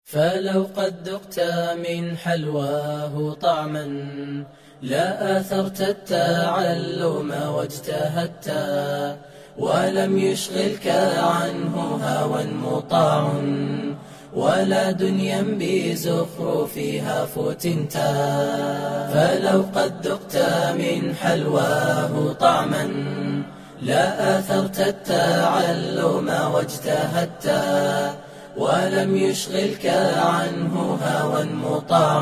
فلو قد ذقت من حلواه طعما لا آثرت التعلم واجتهدت ولم يشغلك عنه هوى مطاع ولا دنيا بزخرفها فتنت فلو قد ذقت من حلواه طعما لا آثرت التعلم واجتهدت ولم يشغلك عنه هوى مطاع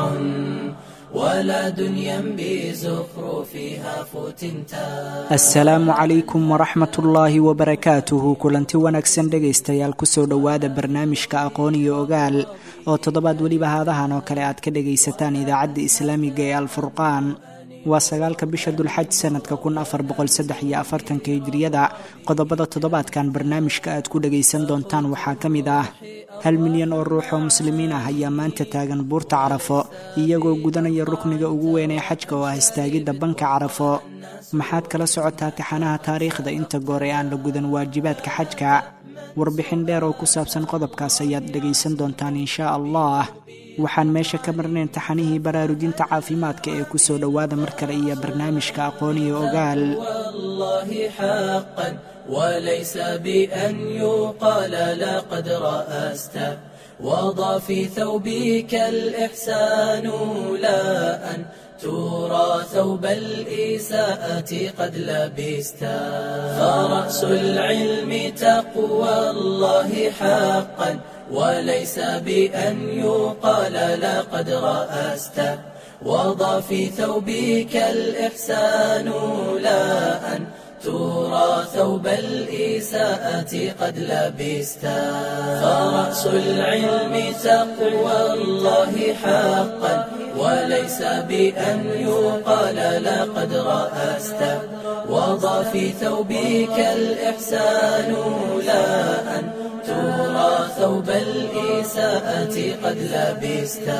ولا دنيا بزخرفها فتنتا asalaamu calaykum waraxmat ullaahi wabarakaatuhu kulanti wanaagsan dhegaystayaal kusoo dhowaada barnaamijka aqoon iyo ogaal oo toddobaad weliba haadahan oo kale aad ka dhagaysataan idaacadda islaamiga ee alfurqaan waa sagaalka bisha dulxaj sanadka kun afar boqol saddex iyo afartanka hijriyada qodobada toddobaadkan barnaamijka aad ku dhagaysan doontaan waxaa ka mid ah hal milyan oo ruux oo muslimiin ah ayaa maanta taagan buurta carafo iyagoo gudanaya rukniga ugu weyn ee xajka oo ah istaagidda banka carafo maxaad kala socotaa taxanaha taariikhda inta goor ee aan la gudan waajibaadka xajka warbixin dheer oo ku saabsan qodobkaas ayaad dhegaysan doontaan inshaa allah waxaan meesha ka marnayn taxanihii baraarujinta caafimaadka ee ku soo dhowaada mar kale iyo barnaamijka aqoon iyo ogaal والله حقا وليس بأن يقال لقد رأست وضع في ثوبك الإحسان لا أن ترى ثوب الإساءة قد لبست فرأس العلم تقوى الله حقا وليس بأن يقال لقد رأست وضع في ثوبك الإحسان لا أن ترى ثوب الإساءة قد لبست فرأس العلم تقوى الله حقا وليس بأن يقال لقد رأست وضع في ثوبك الإحسان لا أن ترى ثوب الإساءة قد لبست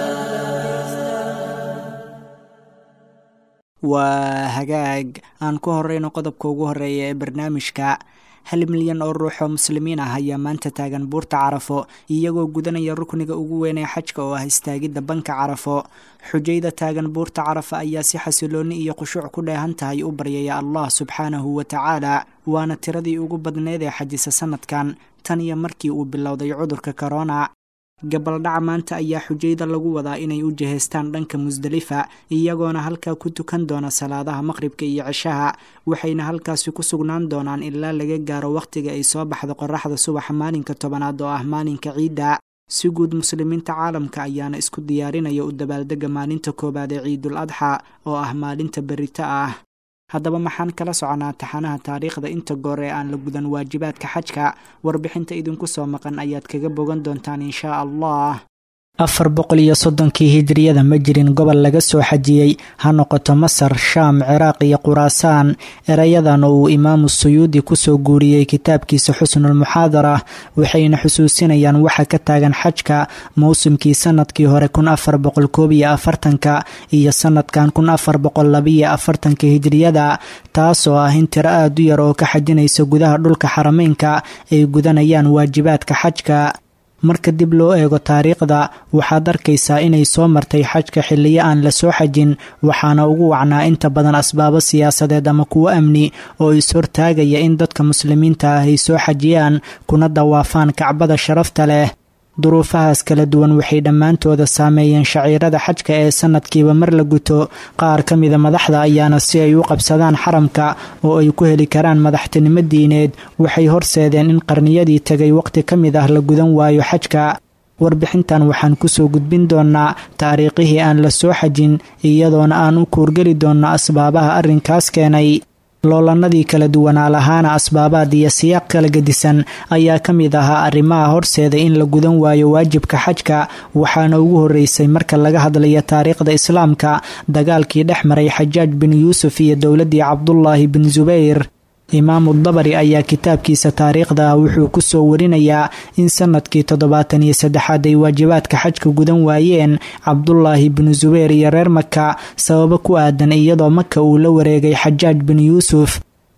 waa hagaag aan ku horeyno qodobka ugu horeeya ee barnaamijka hal milyan oo ruux oo muslimiin ah ayaa maanta taagan buurta carafo iyagoo gudanaya rukniga ugu weyn ee xajka oo ah istaagidda banka carafo xujayda taagan buurta carafa ayaa si xasilooni iyo khushuuc ku dheehan tahay u baryaya allah subxaanahu wa tacaala waana tiradii ugu badneyd ee xajisa sanadkan tan iyo markii uu bilowday cudurka korona gabaldhaca maanta ayaa xujayda lagu wadaa inay u jihaystaan dhanka musdalifa iyagoona halkaa ku tukan doona salaadaha maqribka iyo cishaha waxayna halkaasi ku sugnaan doonaan ilaa laga gaaro wakhtiga ay soo baxdo qoraxda subaxa maalinka tobanaad oo ah maalinka ciidda si guud muslimiinta caalamka ayaana isku diyaarinaya u dabaaldega maalinta koowaad ee ciidul adxa oo ah maalinta berito ah haddaba maxaan kala soconaa taxanaha taariikhda inta goor ee aan la gudan waajibaadka xajka warbixinta idinku soo maqan ayaad kaga bogan doontaan inshaa allah afar boqol iyo soddonkii hijriyada ma jirin gobol laga soo xajiyey ha noqoto masar shaam ciraaq iyo khuraasaan erayadan oo uu imaamu suyuudi kusoo guuriyey kitaabkiisa xusnulmuxaadara waxayna xusuusinayaan waxa ka taagan xajka mowsimkii sanadkii hore kun afar boqol koob iyo afartanka iyo sanadkan kun afar boqol labiyo afartanka hijriyada taasoo ah in tiro aada u yar oo ka xajinaysa gudaha dhulka xarameynka ay gudanayaan waajibaadka xajka marka dib loo eego taariikhda waxaad arkaysaa inay soo martay xajka xilliyo aan la soo xajin waxaana ugu wacnaa inta badan asbaabo siyaasadeed ama kuwo amni oo is-hortaagaya in dadka muslimiinta ah ay soo xajiyaan kuna dawaafaan kacbada sharafta leh duruufahaas kala duwan waxay dhammaantooda saameeyeen shaciirada xajka ee sanadkiiba mar la guto qaar ka mida madaxda ayaana si ay u qabsadaan xaramka oo ay ku heli karaan madaxtinimo diineed waxay horseedeen in qarniyadii tegay waqti ka mid ah la gudan waayo xajka warbixintan waxaan kusoo gudbin doonaa taariikhihii aan la soo xajin iyadoona aan u kuurgeli doonno asbaabaha arrinkaas keenay loolanadii kala duwanaa lahaana asbaabaad iyo siyaaq kala gedisan ayaa ka mid ahaa arrimaha horseeda in la gudan waayo waajibka xajka waxaana ugu horreysay marka laga hadlayo taariikhda islaamka dagaalkii dhex maray xajaaj bin yuusuf iyo dowladdii cabdulaahi bin subayr imaamu dabari ayaa kitaabkiisa taariikhda ah wuxuu kusoo warinayaa in sanadkii toddobaatan iyo saddexaad ay waajibaadka xajka gudan waayeen cabdulaahi binu subayr iyo reer maka sababo ku aadan iyadoo maka uu la wareegay xajaaj bin yuusuf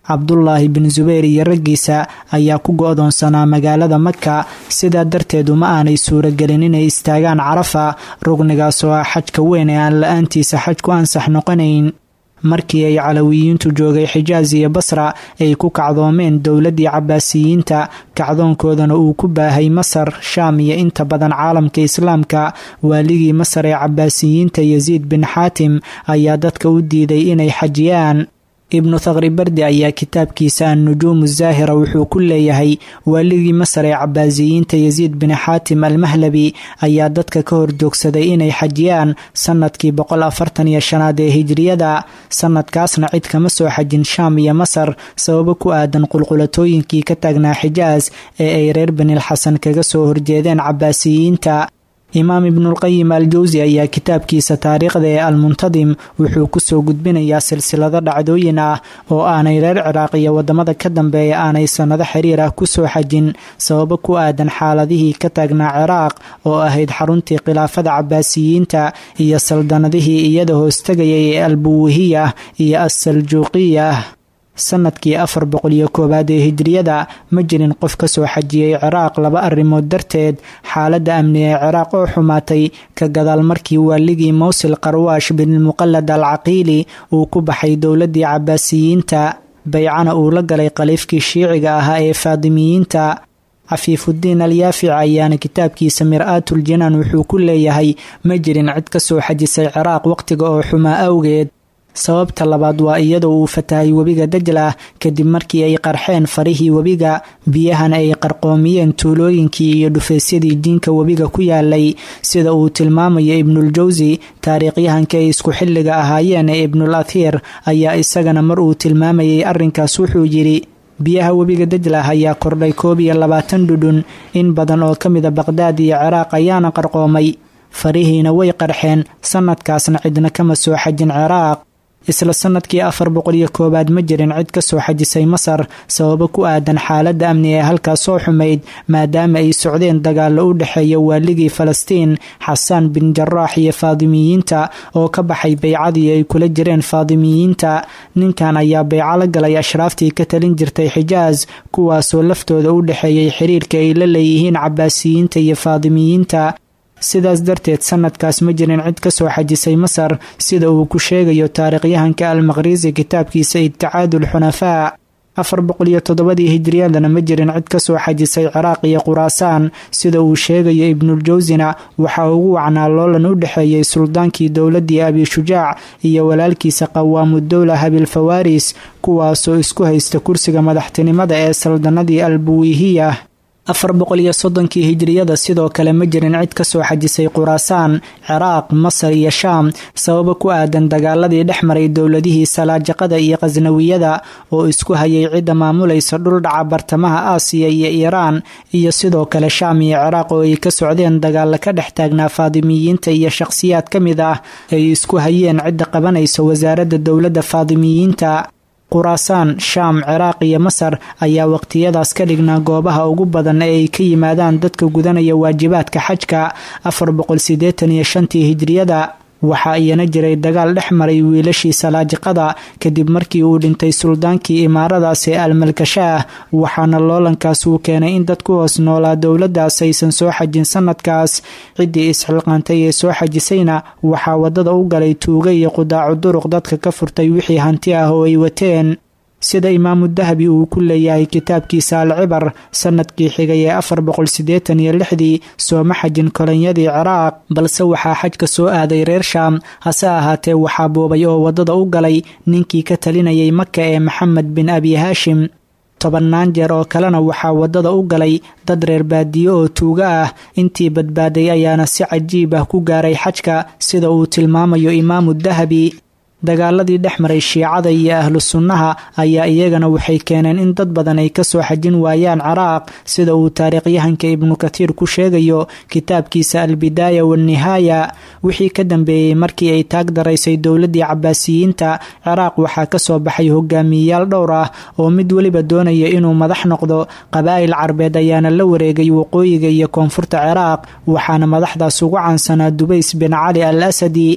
cabdulaahi bin zubayr iyo raggiisa ayaa ku go-doonsanaa magaalada maka sidaa darteed uma aanay suuragelin inay istaagaan carafa rugnigaas oo ah xajka weyn ee aan la-aantiisa xaj ku ansax noqonayn markii ay calawiyiintu joogay xijaas iyo basra ay ku kacdoomeen dowladdii cabaasiyiinta kacdoonkoodana uu ku baahay masar shaam iyo inta badan caalamka islaamka waaligii masar ee cabaasiyiinta yasiid bin xaatim ayaa dadka u diiday inay xajiyaan ibnu thaqri bardi ayaa kitaabkiisa annujuumu zaahira wuxuu ku leeyahay waaligii masar ee cabaasiyiinta yasiid bin xaatim almahlabi ayaa dadka ka horjoogsaday inay xajiyaan sanadkii boqol afartan iyo shanaad ee hijriyada sanadkaasna cid kama soo xajin shaam iyo masar sababo ku aadan qulqulatooyinkii ka taagnaa xijaas ee ay reer benilxasan kaga soo horjeedeen cabaasiyiinta imaam ibnulqayim al jawsi ayaa kitaabkiisa taariikhda ee almuntadim wuxuu kusoo gudbinayaa silsilado dhacdooyin ah oo aanay reer ciraaq iyo wadamada ka dambeeya aanay sannado xiriir ah kusoo xajin sababo ku aadan xaaladihii ka taagnaa ciraaq oo ahayd xaruntii khilaafada cabaasiyiinta iyo saldanadihii iyada hoostagayay ee albuwihiya iyo assaljuuqiya sanadkii afar boqol iyo koowaad ee hijriyada ma jirin qof ka soo xajiyey ciraaq laba arrimood darteed xaaladda amni ee ciraaq oo xumaatay ka gadaal markii waaligii mowsil qarwaash binilmuqallad al caqiili uu ku baxay dowladdii cabaasiyiinta baycana uu la galay khaliifkii shiiciga ahaa ee faadimiyiinta cafiifuddiin alyaafic ayaana kitaabkiisa mir-aatul jinaan wuxuu ku leeyahay ma jirin cid ka soo xajisay ciraaq wakhtiga oo xumaa awgeed sababta labaad waa iyadoo uu fatahay webiga dajlah kadib markii ay qarxeen farihii webiga biyahana ay qarqoomiyeen tuulooyinkii iyo dhufaysyadii diinka webiga ku yaalay sida uu tilmaamayo ibnuuljawsi taariikhyahanka ay isku xilliga ahaayeen ee ibnul athiir ayaa isagana mar uu tilmaamayay arrinkaas wuxuu yidhi biyaha webiga dajlah ayaa kordhay koob iyo labaatan dhudhun in badan oo ka mida baqhdaad iyo ciraaq ayaana qarqoomay farihiina way qarxeen sanadkaasna cidna kama soo xajin ciraaq isla sanadkii afar boqol iyo koowaad ma jirin cid ka soo xajisay masar sababo ku aadan xaaladda amni ee halkaas soo xumayd maadaama ay socdeen dagaallo u dhexeeya waaligii falastiin xasaan bin jaraax iyo faadimiyiinta oo ka baxay baycadii ay kula jireen faadimiyiinta ninkan ayaa bayco la galay ashraaftii ka talin jirtay xijaas kuwaasoo laftooda u dhexeeyay xiriirka ay la leeyihiin cabaasiyiinta iyo faadimiyiinta sidaas darteed sanadkaas ma jirin cid ka soo xajisay masar sida uu ku sheegayo taariikhyahanka almaqhrisi kitaabkiisa ibticaadul xunafaa afar boqol iyo toddobadii hijriyadana ma jirin cid ka soo xajisay ciraaq iyo quraasaan sida uu sheegayo ibnuljawsina waxaa ugu wacnaa loolan u dhexeeyey suldaankii dowladdii abishujaac iyo walaalkiisa qawaamudowla habilfawaris kuwaasoo isku haysta kursiga madaxtinimada ee saldanadii albuwihiya afar boqol iyo soddonkii hijriyada sidoo kale ma jirin cid ka soo xajisay quraasaan ciraaq masar iyo shaam sababo ku aadan dagaaladii dhex maray dowladihii salaajaqada iyo khasnawiyada oo isku hayay cidda maamulaysa dhuldhaca bartamaha aasiya iyo iiraan iyo sidoo kale shaam iyo ciraaq oo ay ka socdeen dagaalla ka dhex taagnaa faadimiyiinta iyo shaqhsiyaad ka mid ah ay isku hayeen cidda qabanaysa wasaaradda dowladda faadimiyiinta quraasaan shaam ciraaq iyo masar ayaa waqtiyadaas ka dhignaa goobaha ugu badan ee ay ka yimaadaan dadka gudanaya waajibaadka xajka afar boqol siddeetan iyo shantii hijriyada waxaa iyana jiray dagaal dhex maray wiilashii salaajiqada kadib markii uu dhintay suldaankii imaaradaas ee almalkashaah waxaana loolankaas uu keenay in dad ku hoos noolaa dowladdaas aysan soo xajin sanadkaas ciddii isxilqaantay ee soo xajisayna waxaa waddada u galay tuuga iyo qudaacu duruq dadka ka furtay wixii hanti ah oo ay wateen sida imaamu dahabi uu ku leeyahay kitaabkiisa alcibar sanadkii xigay ee afar boqol siddeetan iyo lixdii sooma xajin kolonyadii ciraaq balse waxaa xajka soo aaday reer shaam hase ahaatee waxaa boobay oo waddada u galay ninkii ka talinayay maka ee maxamed bin abi haashim tobannaan jeer oo kalena waxaa waddada u galay dad reer baadiyo oo tuuga ah intii badbaaday ayaana si cajiib ah ku gaaray xajka sida uu tilmaamayo imaamu dahabi dagaaladii dhex maray shiicada iyo ahlu sunnaha ayaa iyagana waxay keeneen in dad badan ay ka soo xajin waayaan ciraaq sida uu taariikhyahanka ibnu kathiir ku sheegayo kitaabkiisa albidaaya waannihaaya wixii ka dambeeyey markii ay taag daraysay dowladdii cabaasiyiinta ciraaq waxaa ka soo baxay hogaamiyeyaal dhowr ah oo mid weliba doonaya inuu madax noqdo qabaa'il carbeed ayaana la wareegay waqooyiga iyo koonfurta ciraaq waxaana madaxdaas ugu caansanaa dubays bin cali al asadi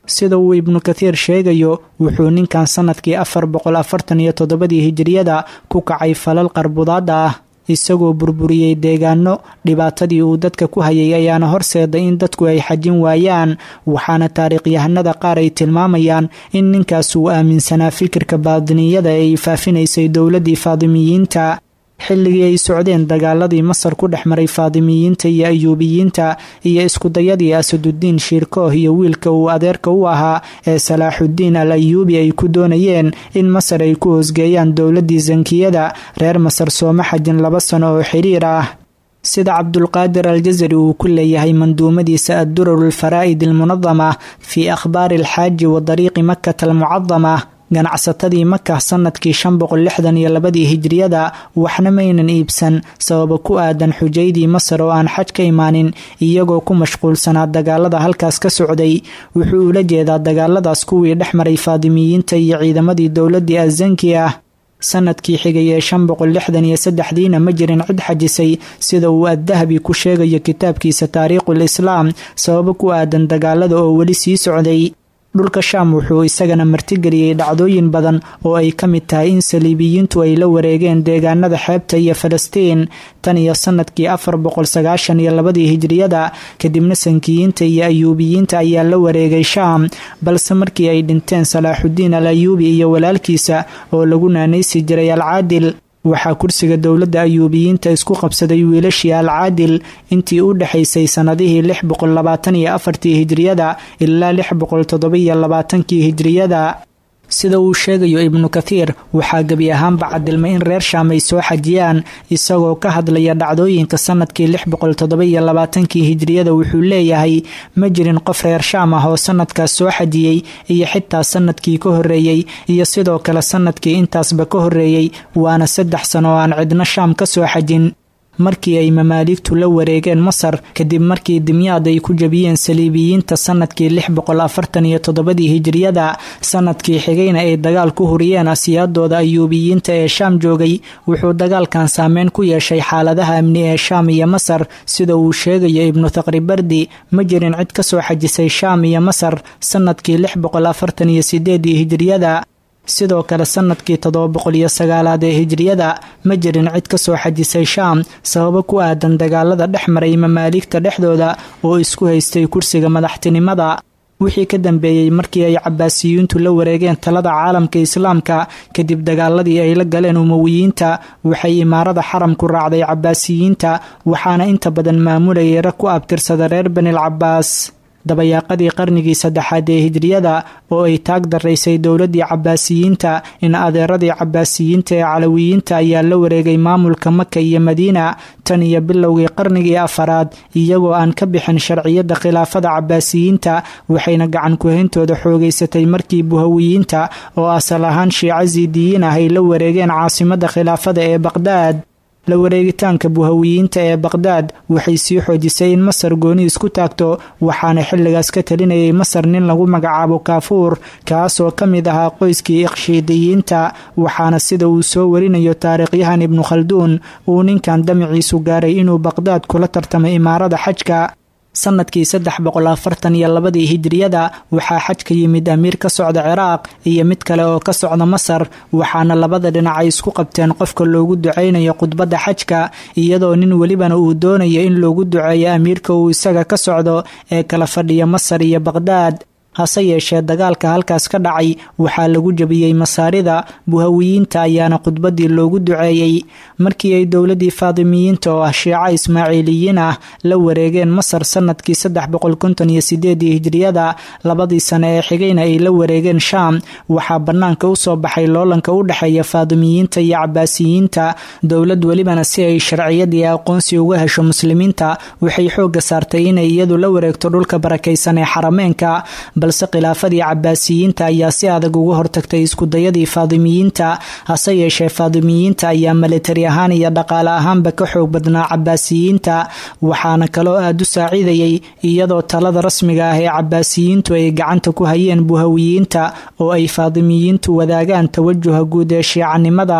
sida uu ibnu kathiir sheegayo wuxuu ninkan sannadkii afar boqol afartan iyo toddobadii hijiriyada ku kacay falal qarbudaada ah isagoo burburiyey deegaano dhibaatadii uu dadka ku hayay ayaana horseeday in dadku ay xajin waayaan waxaana taariikhyahanada qaar ay tilmaamayaan in ninkaas uu aaminsanaa fikirka baadiniyada ee ay faafinaysay dowladdii faadimiyiinta xilligii ay socdeen dagaaladii masar ku dhex maray faadimiyiinta iyo ayuubiyiinta iyo iskudayadii asaduddiin shiirkooh iyo wiilka uu adeerka u ahaa ee salaaxuddiin al ayuubi ay ku doonayeen in masar ay ku hoosgeeyaan dowladdii sankiyada reer masar sooma xajin laba sano oo xiriir ah sida cabdulqaadir aljasari uu ku leeyahay manduumadiisa addurar alfaraa'id almunadama fii akhbaari alxaaji wa dariiqi makata almucadama ganacsatadii maka sanadkii shan boqol lixdan iyo labadii hijriyada waxna maynan iibsan sababa ku aadan xujaydii masar oo aan xaj ka imaanin iyagoo ku mashquulsanaa dagaalada halkaas ka socday wuxuu ula jeedaa dagaaladaas kuwii dhex maray faadimiyiinta iyo ciidamadii dowladii azanki ah sanadkii xigay ee shan boqol lixdan iyo saddexdiina ma jirin cid xajisay sida uu addahabi ku sheegayo kitaabkiisa taariikhul islaam sababo ku aadan dagaalada oo weli sii socday dhulka shaam wuxuu isagana martigeliyey dhacdooyin badan oo ay ka mid tahay in saliibiyiintu ay la wareegeen deegaanada xeebta iyo falastiin tan iyo sanadkii afar boqol sagaashan iyo labadii hijriyada kadibna sankiyiinta iyo ayuubiyiinta ayaa la wareegay shaam balse markii ay dhinteen salaaxuddiin al ayuubi iyo walaalkiisa oo lagu naanaysi jiray alcaadil waxaa kursiga dowladda ayuubiyiinta isku qabsaday wiilashii alcaadil intii u dhexaysay sannadihii lix boqol labaatan iyo afartii hijriyada ilaa lix boqol toddoba-iyo labaatankii hijriyada sida uu sheegayo ibnu kathiir waxaa gebi ahaanba cadilmay in reer shaam ay soo xajiyaan isagoo ka hadlaya dhacdooyinka sanadkii lix boqol toddoba-iyo labaatankii hijriyada wuxuu leeyahay ma jirin qof reer shaam ah oo sanadkaas soo xajiyey iyo xitaa sanadkii ka horreeyey iyo sidoo kale sanadkii intaasba ka horreeyey waana saddex sano oo aan cidno shaam ka soo xajin markii ay mamaaligtu la wareegeen masar kadib markii dimyaad ay ku jabiyeen saliibiyiinta sanadkii lix boqol afartan iyo toddobadii hijriyada sanadkii xigayna ay dagaal ku huriyeen asiyaadooda ayuubiyiinta ee shaam joogay wuxuu dagaalkan saameyn ku yeeshay xaaladaha amni ee shaam iyo masar sida uu sheegayo ibnu thaqribardi ma jirin cid ka soo xajisay shaam iyo masar sanadkii lix boqol afartan iyo sideedii hijriyada sidoo kale sanadkii toddoba boqol iyo sagaalaad ee hijriyada ma jirin cid ka soo xajisay shaam sababo ku aadan dagaalada dhex maray mamaaligta dhexdooda oo isku haystay kursiga madaxtinimada wixii ka dambeeyey markii ay cabaasiyiintu la wareegeen talada caalamka islaamka kadib dagaaladii ay la galeen umowiyiinta waxay imaarada xaramku raacday cabaasiyiinta waxaana inta badan maamulayay rag ku abtirsada reer banil cabaas dabayaaqadii qarnigii saddexaad ee hijriyada oo ay taag daraysay dowladii cabaasiyiinta in adeeradii cabaasiyiinta ee calawiyiinta ayaa la wareegay maamulka maka iyo madiina tan iyo bilowgii qarnigii afaraad iyagoo aan ka bixin sharciyada khilaafada cabaasiyiinta waxayna gacan kuhayntooda xoogeysatay markii buhawiyiinta oo asal ahaan shiico siidiyiin ah ay la wareegeen caasimada khilaafada ee baqhdaad la wareegitaanka buhawiyiinta ee baqhdaad waxay sii xoojisay in masar gooni isku taagto waxaana xilligaas ka talinayay masar nin lagu magacaabo kaafuur kaasoo ka mid ahaa qoyskii iqshiidiyiinta waxaana sida uu soo warinayo taariikhyahan ibnu khalduun uu ninkan damiciisu gaaray inuu baqhdaad kula tartamay imaarada xajka sanadkii saddex boqol afartan iyo labadii hijriyada waxaa xaj ka yimid amiir ka socda ciraaq iyo mid kale oo ka socda masar waxaana labada dhinac ay isku qabteen qofka loogu ducaynayo khudbadda xajka iyadoo nin welibana uu doonayo in loogu duceeyo amiirka uu isaga ka socdo ee kala fadhiya masar iyo baqhdaad hase yeeshee dagaalka halkaas ka dhacay waxaa lagu jabiyey masaarida buhawiyiinta ayaana khudbadii loogu duceeyey markii ay dowladii faadimiyiinta oo ah shiico ismaaciiliyiin ah la wareegeen masar sanadkii saddex boqol konton iyo sideedii hijriyada labadii sane ee xigayna ay la wareegeen shaam waxaa bannaanka usoo baxay loolanka u dhexeeya faadimiyiinta iyo cabaasiyiinta dowlad welibana si ay sharciyadii aqoonsi uga hesho muslimiinta waxay xooga saartay inay iyadu la wareegto dhulka barakaysan ee xarameenka balse khilaafadii cabaasiyiinta ayaa si adag uga hortagtay iskudayadii faadimiyiinta hase yeeshee faadimiyiinta ayaa militari ahaan iyo dhaqaale ahaanba ka xoog badnaa cabaasiyiinta waxaana kaloo aada u saaciidayay iyadoo talada rasmiga ah ee cabaasiyiintu ay gacanta ku hayeen buhawiyiinta oo ay faadimiyiintu wadaagaan tawajuha guud ee shiicanimada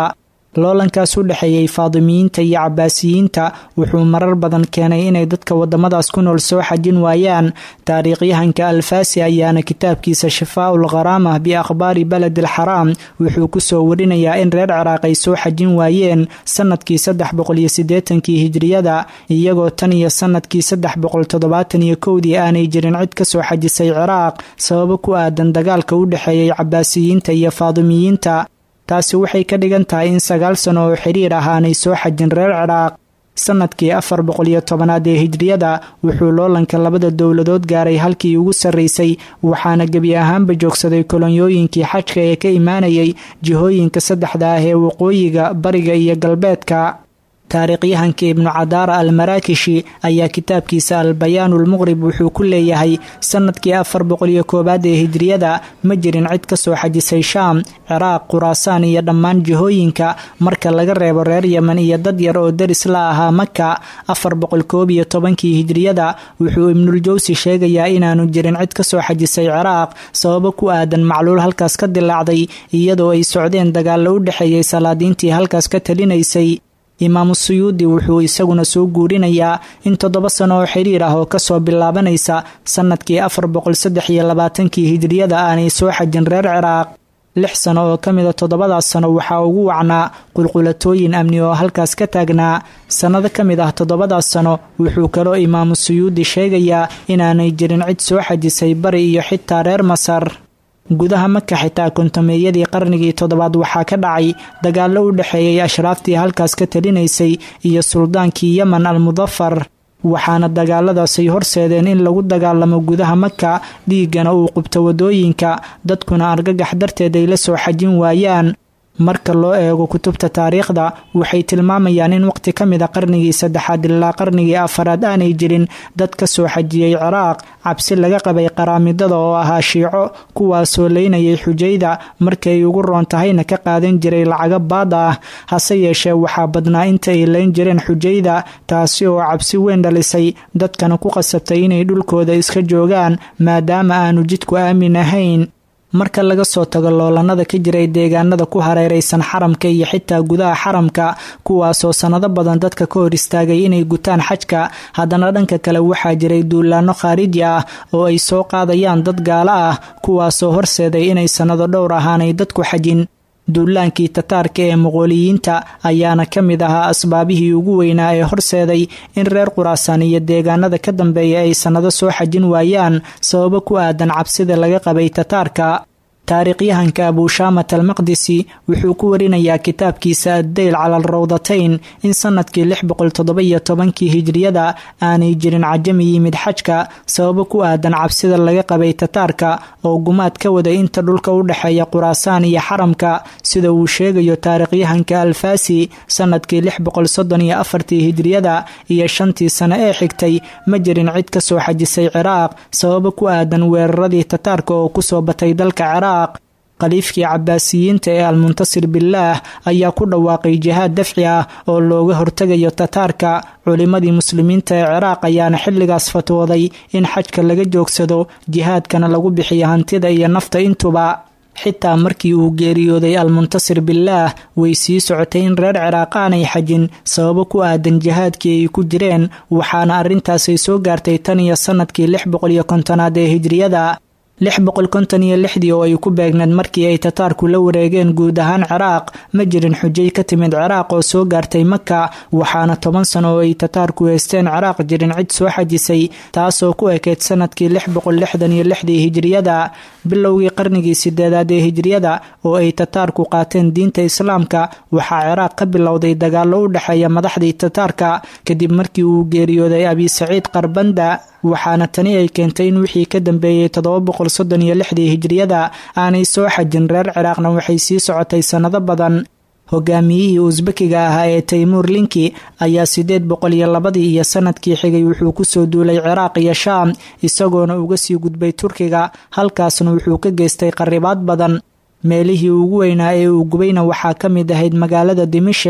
loolankaas u dhexeeyey faadimiyiinta iyo cabaasiyiinta wuxuu marar badan keenay inay dadka wadamadaas ku nool soo xajin waayaan taariikhyahanka alfaasi ayaana kitaabkiisa shifaaul kharaamah biakhbaari baled alxaraam wuxuu kusoo warinayaa in reer ciraaq ay soo xajin waayeen sanadkii saddex boqoliyo sideetankii hijriyada iyagoo tan iyo sanadkii saddex boqol toddobaatan iyo kowdii aanay jirin cid kasoo xajisay ciraaq sababo ku aadan dagaalka u dhexeeyey cabaasiyiinta iyo faadimiyiinta taasi waxay ka dhigan tahay in sagaal sano oo xiriir ah aanay soo xajin reer ciraaq sanadkii afar boqoliyo tobanaad ee hijriyada wuxuu loolanka labada dowladood gaaray halkii ugu sarraysay waxaana gebi ahaanba joogsaday kolonyooyinkii xajka ee ka imaanayay jihooyinka saddexda ah ee waqooyiga bariga iyo galbeedka taariikhyahanka ibnu cadaara almaraakishi ayaa kitaabkiisa albayaanulmuqrib wuxuu ku leeyahay sanadkii afar boqoliyo koowaad ee hijriyada ma jirin cid kasoo xajisay shaam ciraaq khuraasaan iyo dhammaan jihooyinka marka laga reebo reer yemen iyo dad yar oo deris la ahaa maka afar boqol koob iyo tobankii hijriyada wuxuu ibnuljawsi sheegayaa inaanu jirin cid kasoo xajisay ciraaq sababo ku aadan macluul halkaas ka dilaacday iyadoo ay socdeen dagaallo u dhexeeyay salaadiintii halkaas ka talinaysay imaamu suyuudi wuxuu isaguna soo guurinayaa in toddoba sano oo xiriir ah oo kasoo bilaabanaysa sanadkii afar boqol saddex iyo labaatankii hijriyada aanay soo xajin reer ciraaq lix sano oo ka mida toddobadaas sano waxaa ugu wacnaa qulqulatooyin amni oo halkaas ka taagnaa sannado ka mid ah toddobadaas sano wuxuu kaloo imaamu suyuudi sheegayaa inaanay jirin cid soo xajisay bari iyo xitaa reer masar gudaha maka xitaa kontameeyadii qarnigii toddobaad waxaa ka dhacay dagaallo u dhexeeyay ashraaftii halkaas ka talinaysay iyo suldaankii yemen almudafar waxaana dagaaladaasay horseedeen in lagu dagaalamo gudaha maka dhiiggana uu qubto wadooyinka dadkuna argagax darteed ay la soo xajin waayaan marka loo eego kutubta taariikhda waxay tilmaamayaan in waqti ka mid a qarnigii saddexaad ilaa qarnigii afaraad aanay jirin dad ka soo xajiyey ciraaq cabsi laga qabay qaraamidada oo ahaa shiico kuwaasoo leynayay xujayda markay ugu roon tahayna ka qaadan jiray lacago baad ah hase yeeshee waxaa badnaa inta ay leyn jireen xujayda taasi oo cabsi weyn dhalisay dadkana ku qasabtay inay dhulkooda iska joogaan maadaama aanu jidku aamin ahayn marka laga soo tago loolanada ka jiray deegaanada ku hareeraysan xaramka iyo xitaa gudaha xaramka kuwaasoo sannado badan dadka ka hor istaagay inay gutaan xajka haddana dhanka kale waxaa jiray duulaano khaariji ah oo ay soo qaadayaan dad gaalo ah kuwaasoo horseeday inay sannado dhowr ahaanay dadku xajin duulaankii tataarka ee muqooliyiinta ayaana ka mid ahaa asbaabihii ugu weynaa ee horseeday in reer quraasaan iyo deegaanada ka dambeeya ay sannado soo xajin waayaan sababo ku aadan cabsida laga qabay tataarka taariikhyahanka abuushaamat almaqdisi wuxuu ku warinayaa kitaabkiisa addeyl cala alrawdatayn in sanadkii lix boqol toddoba-iyo tobankii hijriyada aanay jirin cajami yimid xajka sababo ku aadan cabsida laga qabay tataarka oo gumaad ka waday inta dhulka u dhexeeya quraasaan iyo xaramka sida uu sheegayo taariikhyahanka alfaasi sanadkii lix boqol soddon iyo afartii hijriyada iyo shantii sano ee xigtay ma jirin cid ka soo xajisay ciraaq sababo ku aadan weeraradii tataarka oo kusoo batay dalka ciraaq khaliifkii cabaasiyiinta ee almuntasir bilaah ayaa ku dhawaaqay jihaad dafci ah oo looga hortegayo tataarka culimmadii muslimiinta ee ciraaq ayaana xilligaas fatwooday in xajka laga joogsado jihaadkana lagu bixiyo hantida iyo nafta intuba xitaa markii uu geeriyooday almuntasir bilaah way sii socotay in reer ciraaq aanay xajin sababo ku aadan jihaadkii ay ku jireen waxaana arrintaasay soo gaartay tan iyo sanadkii lix boqol iyo kontonaad ee hijriyada lix boqol konton iyo lixdii oo ay ku beegneed markii ay tataarku la wareegeen guud ahaan ciraaq ma jirin xujay ka timid ciraaq oo soo gaartay maka waxaana toban sano oo ay tataarku heysteen ciraaq jirin cid soo xajisay taasoo ku ekeyd sanadkii lix boqol lixdan iyo lixdii hijriyada bilowgii qarnigii sideedaad ee hijriyada oo ay tataarku qaateen diinta islaamka waxaa ciraaq ka bilowday dagaallo u dhexeeya madaxdii tataarka kadib markii uu geeriyooday abi saciid qarbanda waxaana tani ay keentay in wixii ka dambeeyey toddoba boqol soddon iyo lixdii hijriyada aanay soo xajin reer ciraaqna waxay sii socotay sannado badan hogaamiyihii usbekiga ahaa ee taymuur linki ayaa sideed boqol iyo labadii iyo sanadkii xigay wuxuu kusoo duulay ciraaq iyo shaam isagoona uga sii gudbay turkiga halkaasna wuxuu ka geystay qaribaad badan meelihii ugu weynaa ee uu gubayna waxaa ka mid ahayd magaalada dimashik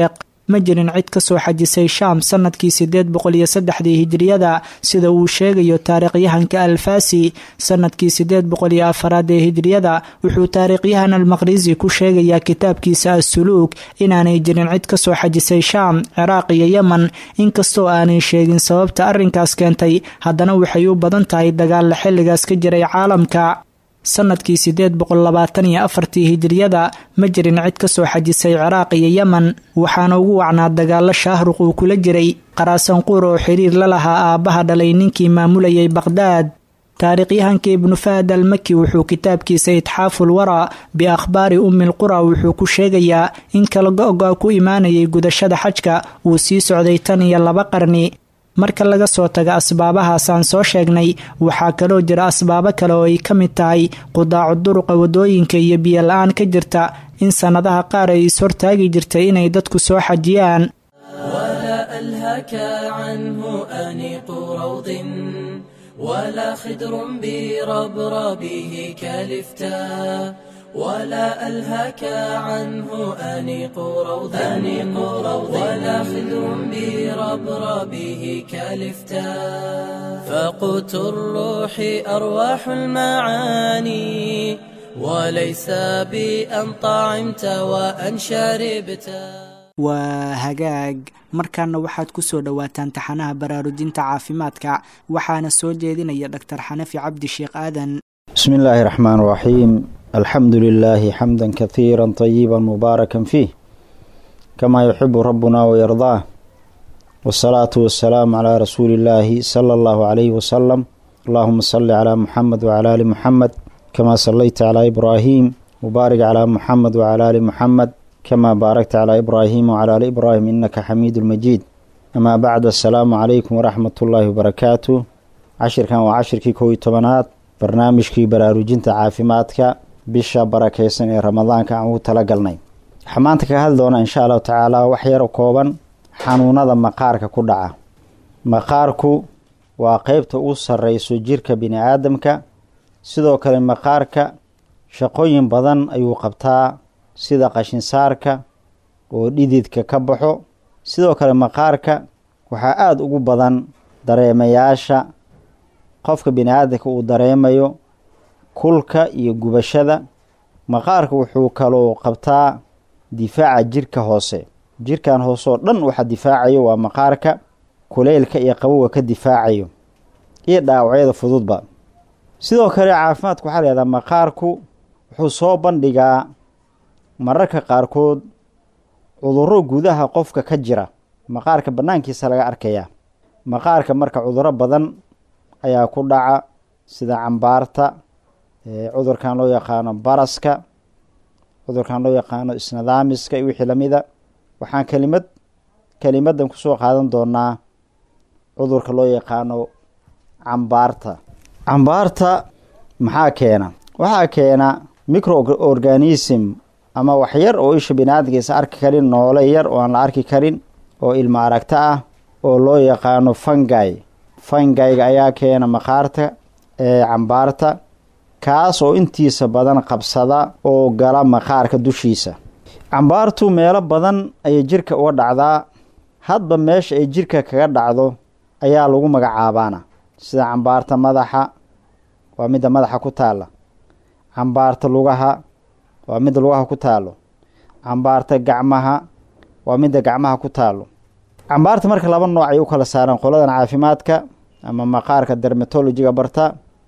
ma jirin cid ka soo xajisay shaam sanadkii sideed boqol iyo saddexdii hijiriyada sida uu sheegayo taariikhyahanka alfasi sanadkii sideed boqol iyo afaraad ee hijiriyada wuxuu taariikhyahan almaqrisi ku sheegayaa kitaabkiisa assuluug inaanay jirin cid ka soo xajisay shaam ciraaq iyo yemen inkastoo aanay sheegin sababta arrinkaas keentay haddana waxay u badan tahay dagaalla xilligaas ka jiray caalamka sanadkii sideed boqol labaatan iyo afartii hijiriyada ma jirin cid ka soo xajisay ciraaq iyo yemen waxaana ugu wacnaa dagaalo shaahruq uu kula jiray qaraasanquur oo xiriir la lahaa aabbaha dhalay ninkii maamulayay baqhdaad taariikhyahanka ibnu fahad almaki wuxuu kitaabkiisa itxaaful wara biakhbaari ummil qura wuxuu ku sheegayaa in kala go-go ku imaanayay gudashada xajka uu sii socday tan iyo laba qarni marka laga soo tago asbaabahaasaan soo sheegnay waxaa kaloo jira asbaabo kale oo ay ka mid tahay qudaacu duruqa wadooyinka iyo biyo la-aan ka jirta in sannadaha qaar ay is-hortaagi jirtay inay dadku soo xajiyaan ولا ألهك عنه أنيق روض ولا خدر بربربه كالفتاء ولا ألهك عنه أنيق روض أنيق روض ولا خدر بربربه كالفتاء فقوت الروح أرواح المعاني وليس بأن طعمت وأن شربت waa hagaag markaana waxaad ku soo dhowaataan taxanaha baraarujinta caafimaadka waxaana soo jeedinaya dhaktar xanafi cabdi sheekh aadan بسم الله الرحمن الرحيم الحمد لله حمدا كثيرا طيبا مباركا فيه كما يحب ربنا ويرضاه والصلاة والسلام على رسول الله صلى الله عليه وسلم اللهم صل على محمد وعلى آل محمد كما صليت على إبراهيم وبارك على محمد وعلى آل محمد كما باركت على إبراهيم وعلى آل إبراهيم إنك حميد المجيد أما بعد السلام عليكم ورحمة الله وبركاته عشر كان وعشر كي كوي طبنات barnaamijkii baraarujinta caafimaadka bisha barakeysan ee ramadaanka aan ugu talagalnay waxaa maanta kaga hadli doonaa insha allahu tacaala wax yaro kooban xanuunada maqaarka ku dhaca maqaarku waa qeybta ugu sarreyso jirka bini aadamka sidoo kale maqaarka shaqooyin badan ayuu qabtaa sida qashinsaarka oo dhididka ka baxo sidoo kale maqaarka waxaa aada ugu badan dareemayaasha qofka bini aadamka uu dareemayo kulka iyo gubashada maqaarka wuxuu kaloo qabtaa difaaca jirka hoose jirkan hoose oo dhan waxa difaacayo waa maqaarka kuleylka iyo qabowga ka difaacayo iyo dhaawacyada fududba sidoo kale caafimaadka waxaa layihahdaa maqaarku wuxuu soo bandhigaa mararka qaarkood cudurro gudaha qofka ka jira maqaarka bannaankiisa laga arkayaa maqaarka marka cudurro badan ayaa ku dhaca sida cambaarta cudurkan loo yaqaano baraska cudurkan loo yaqaano isnadaamiska iyo wixii lamida waxaan kelimad kelimadan kusoo qaadan doonaa cudurka loo yaqaano cambaarta cambaarta maxaa keena waxaa keena microorganism ama waxyar oo isha biniaadamkiisa arki karin noole yar oo aan la arki karin oo ilma aragto ah oo loo yaqaano fangay fangayga ayaa keena maqaarta ee cambaarta kaas oo intiisa badan qabsada oo gala maqaarka dushiisa cambaartu meelo badan ayay jirka uga dhacdaa hadba meesha ay jirka kaga dhacdo ayaa lagu magacaabaana sida cambaarta madaxa waa midda madaxa ku taalla cambaarta lugaha waa midda lugaha ku taalo cambaarta gacmaha waa midda gacmaha ku taalo cambaarta marka laba nooc ay u kala saaraan qoladan caafimaadka ama maqaarka dermatologiga barta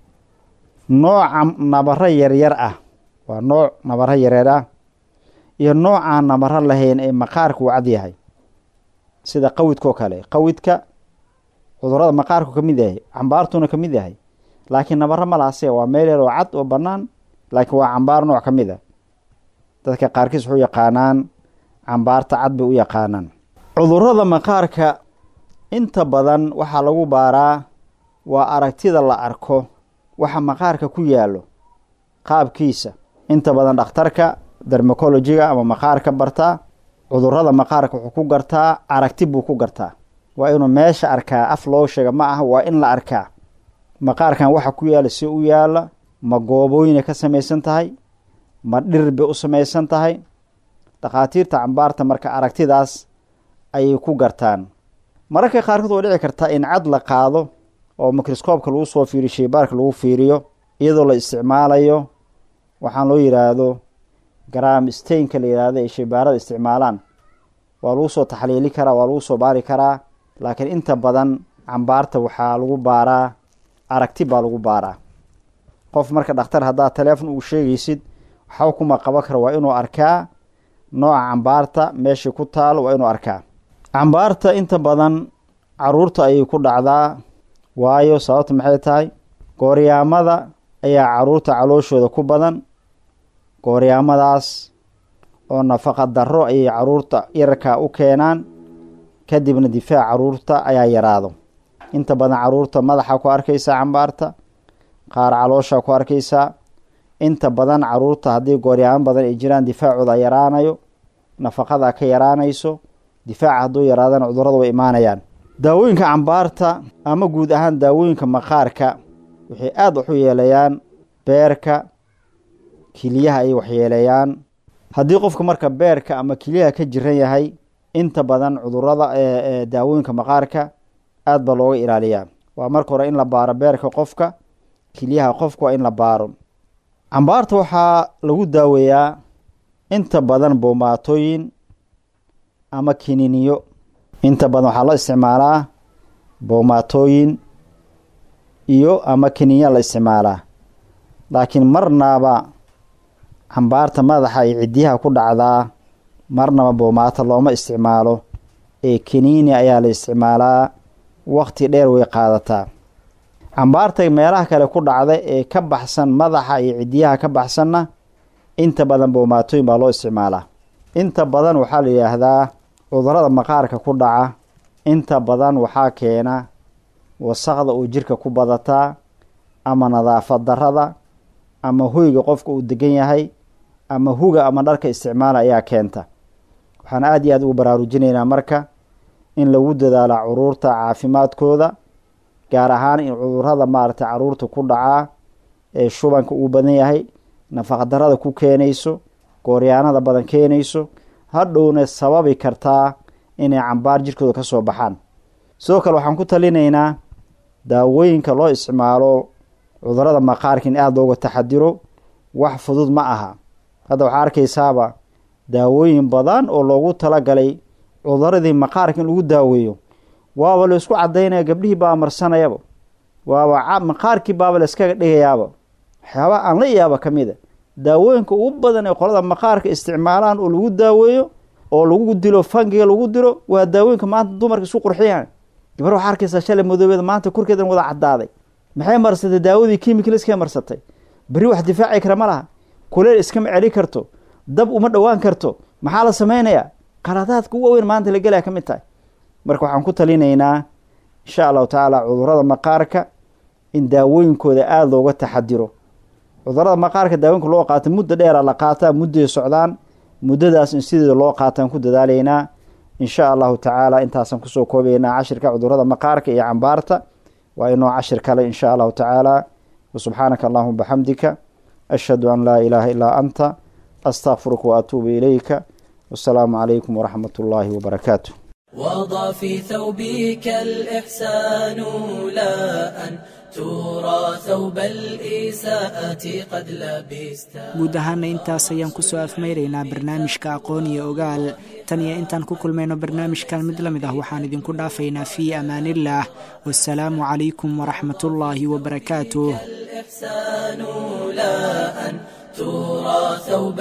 nooca nabaro yaryar ah waa nooc nabaro yaryar ah iyo noocaan nabaro lahayn ee maqaarka uu cad yahay sida qawidkao kale qawidka cudurada maqaarku ka mid yahay cambaartuna ka mid yahay laakiin nabaro malaase waa meel yar oo cad oo bannaan laakiin waa cambaar nooc ka mid a dadka qaarkiis wuxuu yaqaanaan cambaarta cad bay u yaqaanaan cudurada maqaarka inta badan waxaa lagu baaraa waa aragtida la arko waxa maqaarka ku yaallo qaabkiisa inta badan dhakhtarka dermacologiga ama maqaarka bartaa cudurada maqaarka wuxuu ku gartaa aragti buu ku gartaa waa inuu meesha arkaa af loo sheega ma aha waa in la arkaa maqaarkan waxa ku yaalla si u yaalla ma goobooyinay ka samaysan tahay ma dhir bay u samaysan tahay dhakhaatiirta cambaarta marka aragtidaas ayay ku gartaan mararka qaarkood way dhici kartaa in cad la qaado oo mikroskoobka lagu soo fiiriyo sheybaarka lagu fiiriyo iyadoo la isticmaalayo waxaan loo yidhaahdo gram stainka la yidhaahdo ay sheybaarada isticmaalaan waa lagu soo taxliili karaa waa lagu soo baari karaa laakiin inta badan cambaarta waxaa lagu baaraa aragti baa lagu baaraa qof marka dhakhtar haddaad taleefon uu sheegaysid waxba kuma qaban kara waa inuu arkaa nooca cambaarta meeshay ku taalo waa inuu arkaa cambaarta inta badan caruurta ayay ku dhacdaa waayo sababta maxay tahay gooryaamada ayaa caruurta calooshooda ku badan gooryaamadaas oo nafaqa darro ayay caruurta yararkaa u keenaan kadibna difaac caruurta ayaa yaraado inta badan caruurta madaxa ku arkaysaa cambaarta qaar caloosha ku arkaysaa inta badan caruurta haddii gooryaamo badan ay jiraan difaacooda yaraanayo nafaqada ka yaraanayso difaaca hadduu yaraadana cudurrada way imaanayaan daawooyinka cambaarta ama guud ahaan daawooyinka maqaarka waxay aada wax u yeelayaan beerka kiliyaha ayay waxyeeleeyaan haddii qofka marka beerka ama kiliyaha ka jiran yahay inta badan cudurada daawooyinka maqaarka aada baa looga ilaaliyaa waa marka hore in la baaro beerka qofka kiliyaha qofka waa in la baaro cambaarta waxaa lagu daaweeyaa inta badan boomaatooyin ama kininiyo inta badan waxaa la isticmaalaa boomaatooyin iyo ama kininya la isticmaalaa laakiin marnaba cambaarta madaxa iyo ciddiyaha ku dhacdaa marnaba boomaato looma isticmaalo ee kiniini ayaa la isticmaalaa waqti dheer way qaadataa cambaarta meelaha kale ku dhacda ee ka baxsan madaxa iyo ciddiyaha ka baxsanna inta badan boomaatooyin baa loo isticmaalaa inta badan waxaa la yidhaahdaa cudurada maqaarka ku dhaca inta badan waxaa keena wasaqda oo jirka ku badataa ama nadaafad darada ama hoyga qofka uu degan yahay ama huga ama dharka isticmaala ayaa keenta waxaan aada iyo aada ugu baraarujinaynaa marka in lagu dadaalo curuurta caafimaadkooda gaar ahaan in cudurada maaragtay caruurta ku dhacaa ee shubanka uu badan yahay nafaqdarada ku keenayso gooryaanada badan keenayso hadhowna sababi kartaa inay cambaar jirkooda ka soo baxaan sidoo kale waxaan ku talinaynaa daawooyinka loo isticmaalo cudurada maqaarka in aada looga taxadiro wax fudud ma aha hadda waxaa arkaysaaba daawooyin badan oo loogu talagalay cuduradii maqaarka in lagu daaweeyo waaba la isku cadaynaya gabdhihii baa marsanayaba waaba maqaarkii baaba la iskaga dhigayaaba waxyaabaa aan la yaaba ka mid a daawooyinka ugu badan ee qolada maqaarka isticmaalaan oo lagu daaweeyo oo lagu dilo fangiga lagu dilo waa daawooyinka maanta dumarka isku qurxiyaan gabar waxaa arkaysaa shalay madoobeeda maanta korkeedan wada cadaaday maxay marsatay daawadii kimikaliskay marsatay beri wax difaaci kara ma laha kuleel iskama celi karto dab uma dhowaan karto maxaa la sameynayaa qaladaadka u waaweyn maanta la gelaya ka mid tahay marka waxaan ku talinaynaa insha allahu tacaala cudurada maqaarka in daawooyinkooda aada looga taxadiro cudurada maqaarka daawooyinka loo qaata muddo dheera la qaataa mudday socdaan muddadaas in sideeda loo qaataan ku dadaalaynaa insha allahu tacaala intaasaan kusoo koobaynaa cashirka cudurada maqaarka iyo cambaarta waa inoo cashir kale insha allahu tacaala wasubxaanaka allahuma baxamdika ashhadu an laa ilaaha ilaa anta astaqfiruka waatuubu ilayka wasalaamu calaykum waraxmat ullaahi wabarakaatu وضع في ثوبك الإحسان لا أن ترى ثوب الإساءة قد لبست guud ahaana intaas ayaan kusoo afmayraynaa barnaamijka aqoon iyo ogaal tan iyo intaan ku kulmayno barnaamijkan mid la mid ah waxaan idinku dhaafaynaa fii amaanillaah wasalaamu calaykum waraxmatullaahi wabarakaatuh الإحسان لا أن ترى ثوب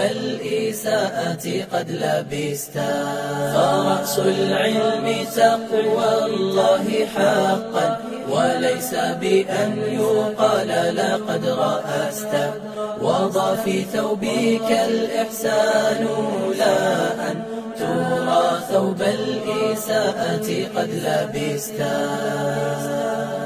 الإساءة قد لبست فرأس العلم تقوى الله حقا وليس بأن يقال لقد رأست وضع في ثوبك الإحسان لا أن ترى ثوب الإساءة قد لبست